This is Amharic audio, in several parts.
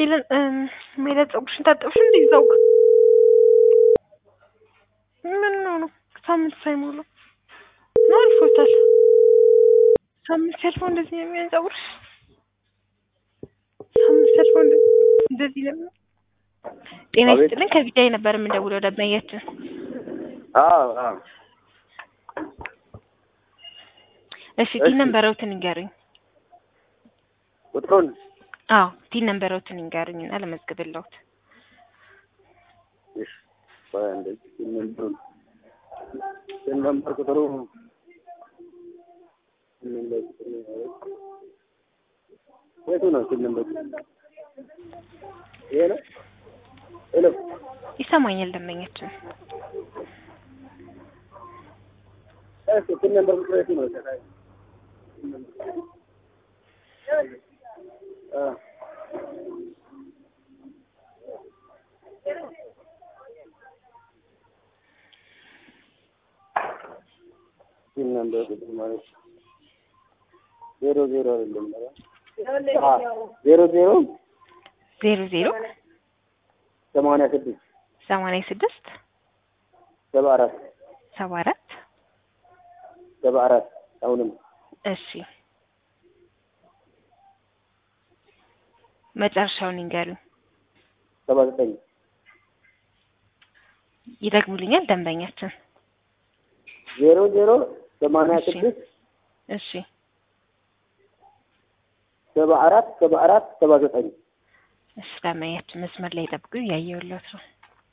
ሜለን ሜለን ፀጉርሽን ታጠብሽ እንዴ? እዛው ጋር ምን ነው ነው ሳምንት ሳይሞላ ነው አልፎታል። ሳምንት ሲያልፈው እንደዚህ ነው የሚሆን ፀጉርሽ? ሳምንት ሲያልፈው እንደዚህ እንደዚህ ነው የሚሆን? ጤና አቤት። ይስጥልን ከቢዳይ ነበር የምንደውለው ደንበኛችን። አዎ አዎ እሺ ቲን እሺ። ነንበረውትን ይንገሩኝ። ቁጥሩን አዎ ቲን ነንበረውትን ይንገሩኝ እና ለመዝግብልዎት። እሺ ቆይ አንዴ ስልክ ነምበሩን ስልክ ነምበር ቁጥሩ ስልክ ነምበር ቁጥሩ የቱ ነው ስልክ ነምበር ይሄ ነው ሄሎ ይሰማኛል ደንበኛችን። እሺ ስልክ ነምበር ቁጥሩ የቱ ነው አ ስልክ ነምበር ቁጥሩ ማለት ዜሮ ዜሮ አይደለም አ ዜሮ ዜሮ ዜሮ ዜሮ ሰማንያ ስድስት ሰማንያ ስድስት ሰባ አራት ሰባ አራት ሰባ አራት አሁንም እሺ መጨረሻውን ይንገሩኝ። ሰባ ዘጠኝ ይደግሙልኛል ደንበኛችን። ዜሮ ዜሮ ሰማንያ እሺ። ስድስት እሺ ሰባ አራት ሰባ አራት ሰባ ዘጠኝ እሺ ደንበኛችን መስመር ላይ ጠብቁ፣ እያየሁለት ነው።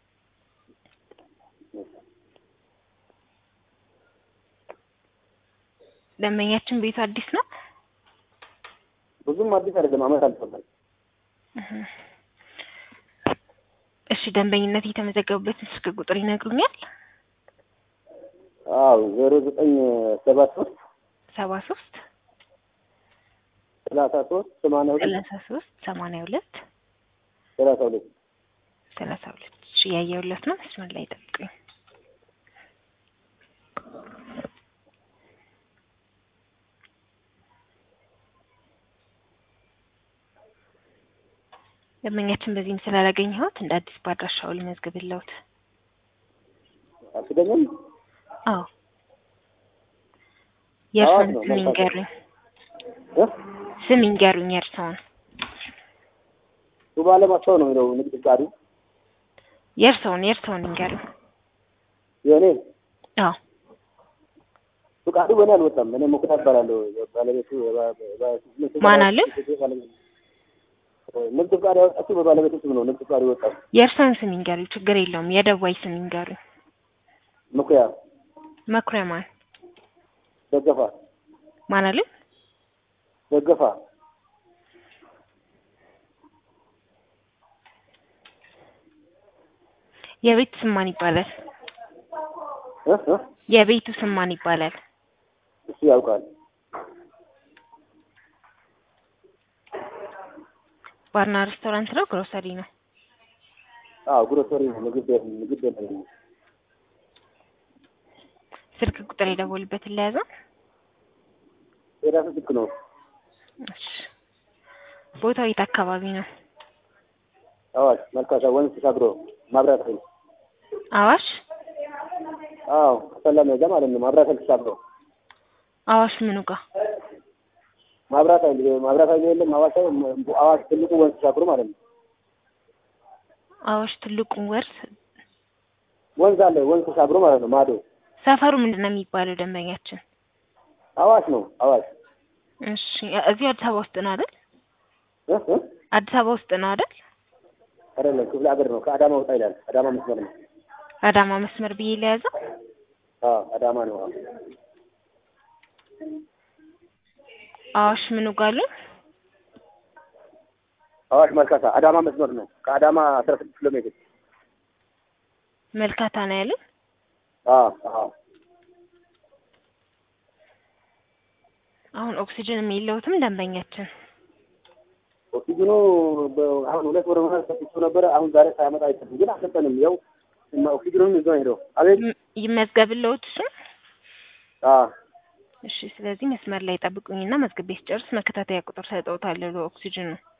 ደንበኛችን ቤቱ አዲስ ነው። ብዙም አዲስ አይደለም፣ አመት አልፎታል። እህ። እሺ ደንበኝነት የተመዘገቡበትን ስልክ ቁጥር ይነግሩኛል? አዎ ዜሮ ዘጠኝ ሰባ ሶስት ሰባ ሶስት ሰላሳ ሶስት ሰማንያ ሁለት ሰላሳ ሶስት ሰማንያ ሁለት ሰላሳ ሁለት ሰላሳ ሁለት እሺ እያየሁለት ነው። መስመር ላይ ጠብቁኝ። ደንበኛችን በዚህም ስላላገኘሁት እንደ አዲስ በአድራሻው ልመዝግብልዎት። አትገኝም? አዎ የእርስዎን ነው፣ ስም መልካም። ይንገሩኝ። እ? ስም ይንገሩኝ የእርስዎን። ሱባ ለማስታው ነው የሚለው ንግድ ፍቃዱ የእርስዎን የእርስዎን ይንገሩኝ። የእኔ አዎ ፍቃዱ በእኔ አልወጣም። እኔ ሙክታ እባላለሁ። ባለቤቱ የባ- ባ- ማን አለ? ንግድ ፍቃድ ያወጣችው በባለቤቱ ስም ነው። ንግድ ፍቃዱ ይወጣል። የእርስዎን ስም ይንገሩኝ። ችግር የለውም። የደዋይ ስም ይንገሩኝ። መኩያ መኩሪያ ማን ደገፋ ማን አለ? ደገፋ የቤቱ ስም ማን ይባላል? እ? እ? የቤቱ ስም ማን ይባላል? እሱ ያውቃል። ባርና ሬስቶራንት ነው? ግሮሰሪ ነው? አዎ ግሮሰሪ ነው። ምግብ ቤት ምግብ ቤት ነው። ስልክ ቁጥር የደወሉበትን ለያዘ? የራሱ ስልክ ነው። እሺ። ቦታው የት አካባቢ ነው? አዋሽ መልካሳ ወንዝ ተሻግሮ ማብራት ኃይል አዋሽ አዎ ከሰላ መሄጃ ማለት ነው። ማብራት ኃይል ተሻግሮ አዋሽ ምኑ ጋር? ማብራት ኃይል ማብራት ኃይል የለም አዋሽ አዋሽ ትልቁ ወንዝ ተሻግሮ ማለት ነው። አዋሽ ትልቁን ወርስ ወንዝ አለ ወንዝ ተሻግሮ ማለት ነው። ማዶ ሰፈሩ ምንድን ነው የሚባለው? ደንበኛችን አዋሽ ነው። አዋሽ እሺ። እዚሁ አዲስ አበባ ውስጥ ነው አይደል? እ? እ? አዲስ አበባ ውስጥ ነው አይደል? አይደለም ክፍለ ሀገር ነው። ከአዳማ ወጣ ይላል። አዳማ መስመር ነው። አዳማ መስመር ብዬ ለያዘ? አዎ አዳማ ነው። አዎ አዋሽ ምኑ ጋር አሉኝ? አዋሽ መልካሳ አዳማ መስመር ነው። ከአዳማ አስራ ስድስት ኪሎ ሜትር መልካታ ነው ያሉኝ? አዎ አዎ አሁን ኦክሲጅን የለውትም ደንበኛችን። ኦክሲጅኑ በ- አሁን ሁለት ወር ሆነ ሰጥቼው ነበረ። አሁን ዛሬ ሳያመጣ አይችልም ግን አልሰጠንም። ያው እና ኦክሲጅኑን ይዞ ሄደው አቤት ይ- ይመዝገብልዎት እሱ? አዎ እሺ። ስለዚህ መስመር ላይ ጠብቁኝና መዝግቤ ስጨርስ መከታተያ ቁጥር ሰጠውታለሁ ኦክሲጅኑ